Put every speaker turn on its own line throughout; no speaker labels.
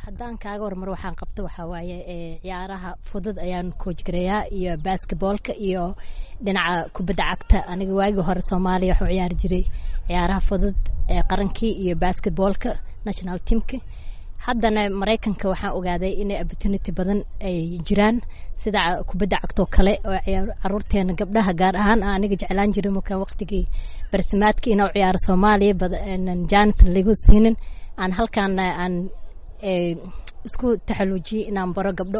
haddaan kaaga warmar waxaan qabto waxaa waaye ciyaaraha fudud ayaan koojgareeyaa iyo basketboolka iyo dhinaca kubadda cagta aniga waagii hore soomaaliya waxuu ciyaari jiray ciyaaraha fudud ee qarankii iyo basketboolka national teamka haddana maraykanka waxaan ogaaday inay opportunity badan ay jiraan sida kubadda cagtoo kale oo caruurteena gabdhaha gaar ahaan aniga jeclaan jiray markaa waqtigii barsimaadka inaa ciyaaro soomaaliya janis lagu siinin aan halkaana aan isku taxaluujiyey inaan baro gabdho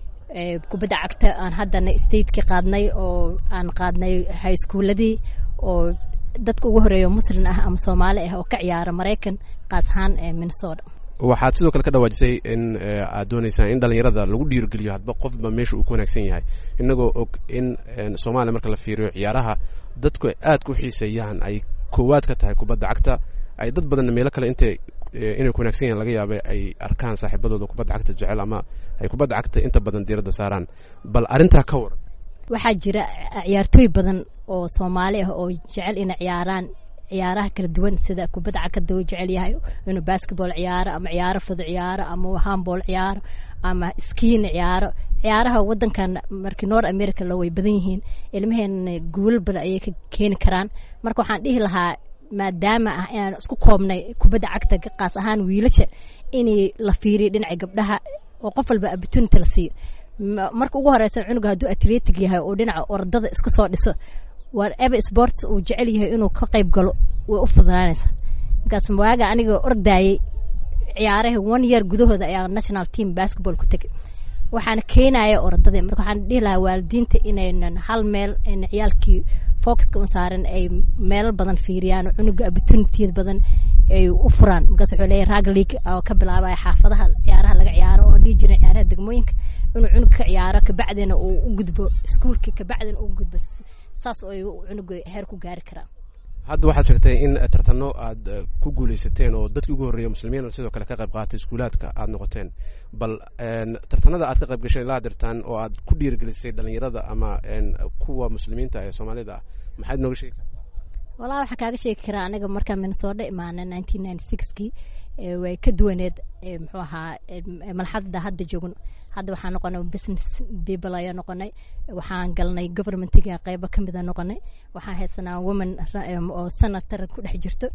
kubadda cagta aan haddana stateki qaadnay oo aan qaadnay high schooladii oo dadka ugu horeeyo muslin ah ama soomaali ah oo ka ciyaara maraykan qaas ahaan ee minnesota
waxaad sidoo kale ka dhawaajisay in aad dooneysaan in dhalinyarada lagu dhiirigeliyo hadba qofba meesha uu ku wanaagsan yahay inagoo og in soomaaliya marka la fiiriyo ciyaaraha dadku aad ku xiiseeyaan ay koowaad ka tahay kubadda cagta ay dad badanna meelo kale intay inay ku wanaagsan yahan laga yaaba ay arkaan saaxiibadooda kubadda cagta jecel ama ay kubadda cagta inta badan diiradda saaraan bal arrintaa ka waran
waxaa jira ciyaartooy badan oo soomaali ah oo jecel inay ciyaaraan ciyaaraha kala duwan sida kubadda cagkada uu jecel yahay inuu basketball ciyaaro ama ciyaaro fudud ciyaaro ama handball ciyaaro ama skiin ciyaaro ciyaaraha wadankan markii north america la way badan yihiin ilmaheena guulal badan ayay ka keeni karaan marka waxaan dhihi lahaa maadaama ah inaan isku koobnay kubadda cagta qaas ahaan wiilasha inay la fiiriyo dhinaca gabdhaha oo qof walba opportunity la siiyo marka ugu horeysa cunuga hadduu atletic yahay oo dhinaca ordada iska soo dhiso whatever sports uu jecel yahay inuu ka qayb galo way u fududaanaysaa markaas waaga aniga ordaayay ciyaaraha one year gudahooda ayaa national team basketball ku tegay waxaana keenaya orodadii marka waxaan dhihi lahaa waalidiinta inaynan hal meel ayna ciyaalkii focuska u saaran ay meelo badan fiiriyaan oo cunuga opportunitiyad badan ay u furaan markaas wuxuu leeyahay rag league oo ka bilaabaya xaafadaha ciyaaraha laga ciyaaro oo dhihi jiray ciyaaraha degmooyinka inuu cunug ka ciyaaro kabacdina uu u gudbo iskuulkii kabacdina uu gudbo saas oo ay cunuga heer ku gaari karaan
hadda waxaad sheegtay in tartano aad ku guuleysateen oo dadkii ugu horreeya muslimiin sidoo kale ka qayb qaatay iskuulaadka aad noqoteen bal tartanada aad ka qayb gashay ilaa dirtaan oo aad ku dhiirigelisay dhalinyarada ama kuwa muslimiinta ee soomaalida ah maxaad nooga sheegi kartaa
walaa waxaan kaaga sheegi karaa aniga markaan minnesota imaana nineteen ninety sixkii way ka duwaneed muxuu ahaa malxadda hadda joogno hadda waxaan noqonay business people ayaa noqonay waxaan galnay governmentiga qeybo ka mida noqonay waxaan haysanaa woman oo senator ku dhex jirto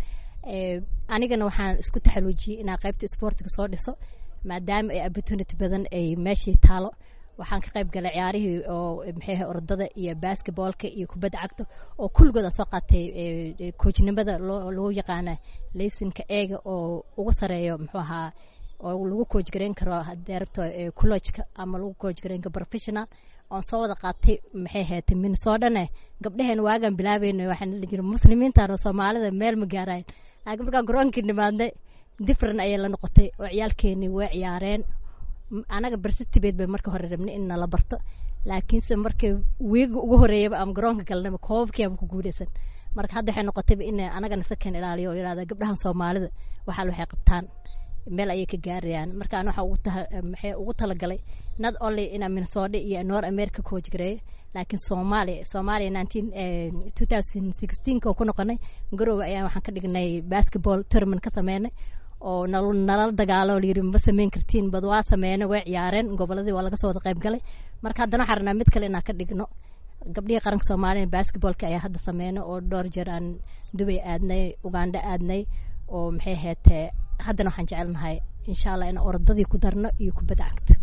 anigana waxaan isku taxaluujiyey inaan qeybta sportiga soo dhiso maadaama ay opportunity badan ay meeshii taalo waxaan ka qayb galay ciyaarihii oo maxay orodada iyo basketballka iyo kubadda cagta oo kulligood aan soo qaatay koojnimada loo lagu yaqaana laysinka eega oo ugu sareeyo muxuu ahaa oo lagu kooj gareyn karo haddii rabto college-ka ama lagu kooj gareyn karo professional oon soo wada qaatay maxay ahayd minnesotane gabdhaheen waagaan bilaabayna waxaan la jira muslimiintan oo soomaalida meel ma gaarayn laakiin markaan garoonkii nimaadnay different ayay la noqotay oo ciyaalkeenii way ciyaareen anaga barsitibeed bay marka hore rabnay in nala barto laakiinse markii wiiga ugu horeeyaba ama garoonka galnaba koobabkii ama ku guuleysan marka hadda waxay noqotayba in anagana sakan ilaaliyo oo yidhahda gabdhahan soomaalida waxaal waxay qabtaan meel ayay ka gaarayaan marka an waxaa ugu taha maxay ugu talagalay not only inaa minnesota iyo north america coach gareeyo laakiin soomaaliya soomaaliya nineteen two thousand sixteenka oo ku noqonay garoowe ayaan waxaan ka dhignay basketball tournament ka sameynay oo nal nalala dagaalo oo layidhi ma sameyn kartiin bad waa sameynay way ciyaareen goboladii waa laga soo wada qayb galay marka haddana waxaan rabnaa mid kale inaan ka dhigno gabdhihii qaranka soomaaliya basketballka ayaa hadda sameynay oo dhowr jeer aan dubay aadnay uganda aadnay oo maxay ahayd haddana waxaan jecelnahay insha allah in orodadii ku darno iyo kubadda cagta